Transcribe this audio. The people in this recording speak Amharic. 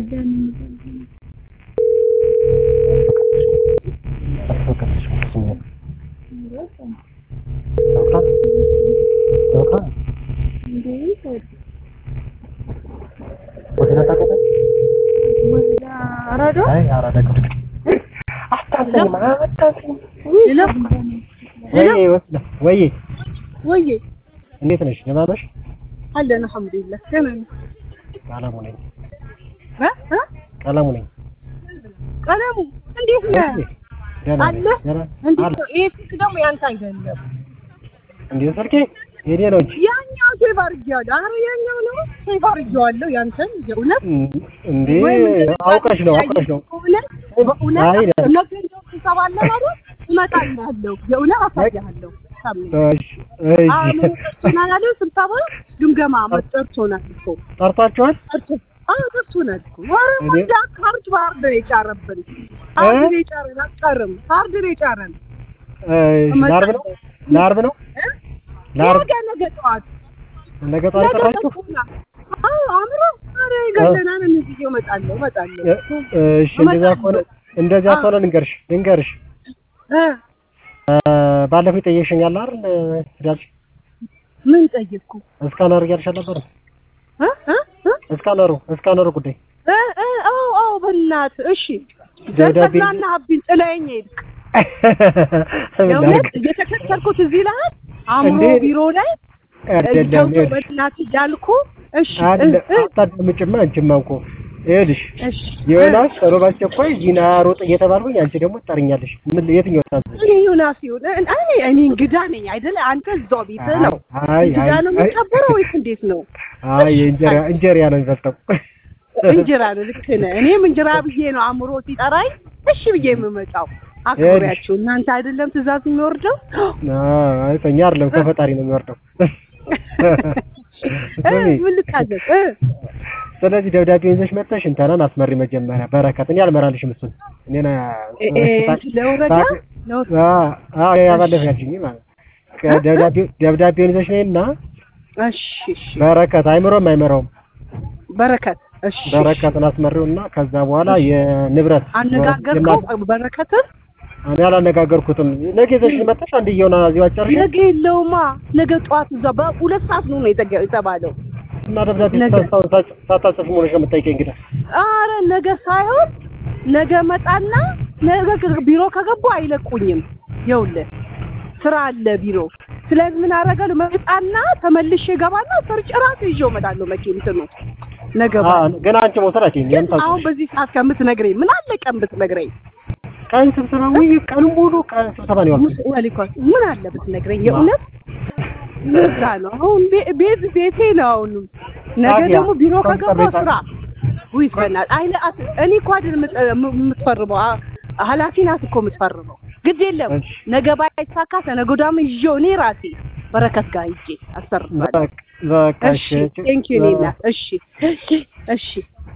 ወይ ወይ እንዴት ነሽ? ደህና ነሽ? አለን አልሐምዱሊላህ ደህና ነኝ። ቀለሙ ነኝ እ እ ቀለሙ ነኝ። ቀለሙ እንዴት ነህ? ደህና ነኝ። አለ ደህና እንዴት አለ ነው? ይሄ ስልክ ደግሞ ያንተ አይደለም። እንዴ ስልኬ የኔ ነው እንጂ ያኛው ሴቭ አድርጌዋለሁ። ኧረ ያኛው ነው ሴቭ አድርጌዋለሁ። ያንተን የእውነት እንዴ ወይም እንደዚህ አውቀሽ ነው አውቀሽ ነው። በእውነት በእውነት አይ ደ- ነገ እንደው ስብሰባ አለ ማለት እመጣልሃለሁ። የእውነት አሳይሃለሁ። ሳምንት እሺ እሺ አሁን ጠርቶናል አይደል? ስብሰባ ግምገማ ጠርቶናል እኮ ጠርቷችኋል? ጠርቶ አዎ ጠርቶናል እኮ ኧረ እኔ- ወንዳ ካርድ ባርድ ነው የጫረብን። ካርድ ነው የጫረን አትቀርም። ካርድ ነው የጫረን። እሺ ለዓርብ ነው ለዓርብ ነው እ? ለዓርብ ነገ ነገ ጠዋት ነገ ጠዋት ነገ ጠራችሁ? ጠርቶናል። አዎ አምሮ ኧረ ገለናን ጊዜ እመጣለሁ እመጣለሁ እ- እሺ እንደዛ ከሆነ እንደዚያ ከሆነ ልንገርሽ ልንገርሽ እ እ፣ ባለፈው ጠየቅሽኛል አይደል ዳልሽ ምን ጠየቅኩ? እስካነር እያልሽ ነበር እ እ እ እስካነሩ እስካነሩ ጉዳይ እ እ አዎ አዎ በእናትህ እሺ ደብዳቤ- ዘንተፍናና ሀቢን ጥለኸኝ ሄድክ። የእውነት እየተከተልኩት እዚህ ላይ አምሮ እንዴ? ቢሮ ላይ አይደለም ተውቶ ይኸውልሽ በእናትህ እያልኩ እሺ አለ እ እ አታዳምጪማ አንቺማ እኮ ይኸውልሽ እሺ ዮናስ ቶሎ ባስቸኳይ ዚና ሮጥ እየተባልኩኝ አንቺ ደግሞ ትጠሪኛለሽ ምን የትኛው ታዝ እኔ ዮናስ ይሁን እኔ እኔ እንግዳ ነኝ አይደለ? አንተ እዛው ቤትህ ነው አይ እንግዳ ነው አይ የሚቀበረው ወይስ እንዴት ነው? አይ እንጀራ እንጀራ ነው የሚበልጠው እንጀራ ነው። ልክ ነህ። እኔም እንጀራ ብዬ ነው አእምሮ ሲጠራኝ እሺ ብዬ የምመጣው። አክብሪያችሁ እናንተ አይደለም ትእዛዝ የሚወርደው አይ ከእኛ አይደለም ከፈጣሪ ነው የሚወርደው እ ምን ልታዘዝ እ ስለዚህ ደብዳቤ ይዘሽ መጥተሽ እንተናን አስመሪ መጀመሪያ በረከት እኔ አልመራልሽም እሱን እኔና እ እ ለወረዳ ለወረዳ አዎ ያ ባለፈ ያልሽኝ ማለት ደብዳቤ ደብዳቤውን ይዘሽ ነይና እሺ እሺ በረከት አይምሮም አይመራውም በረከት እሺ በረከትን አስመሪውና ከዛ በኋላ የንብረት አነጋገርከው በረከትን እኔ አላነጋገርኩትም። ነገ ይዘሽ መጥተሽ አንድየውን እዚሁ አጨርሽ ነገ የለውማ ነገ ጠዋት እዛ በሁለት ሰዓት ነው ነው የተገ- የተባለው እና ደብዳቤ ነገ። ሳታስታውሳች- ሳታጽፍ ሆነሽ ነው የምትጠይቀኝ እንግዲህ አረ ነገ ሳይሆን ነገ መጣና ነገ ከ- ቢሮ ከገቡ አይለቁኝም። ይኸውልህ ስራ አለ ቢሮ። ስለዚህ ምን አደርጋለሁ? መጣና ተመልሼ እገባና ሰርጭ እራሱ ይዤው እመጣለሁ። መኪና እንትኑ ነገ አ ባለ ግን አንቺ መውሰድ አትይኝ። ግን አሁን በዚህ ሰዓት ከምትነግረኝ ምን አለ ቀን ብትነግረኝ ቀን ስብሰባ ወይ ቀን ሙሉ ቀን ስብሰባ ነው ያልኩት። ወሊኮስ ምን አለ ብትነግረኝ የእውነት ለዛ ነው አሁን ቤ- ቤት ቤቴ ነው አሁን ነገ ታዲያ ደግሞ ቢሮ ቆይ ከገባሁ ጠብቂኝ። ስራ ውይ በእናትህ አይለ አት- እኔ እኮ አይደል የምት- የም- የምትፈርመው አ- ኃላፊ ናት እኮ የምትፈርመው ግድ የለም እሺ። ነገ ባይሳካ ተነገ ወዲያም ይዤው እኔ ራሴ በረከት ጋር ሂጄ አሰርባለሁ በቃ በቃ እሺ እሺ ቴንኪው እኔ እናት እሺ እሺ እሺ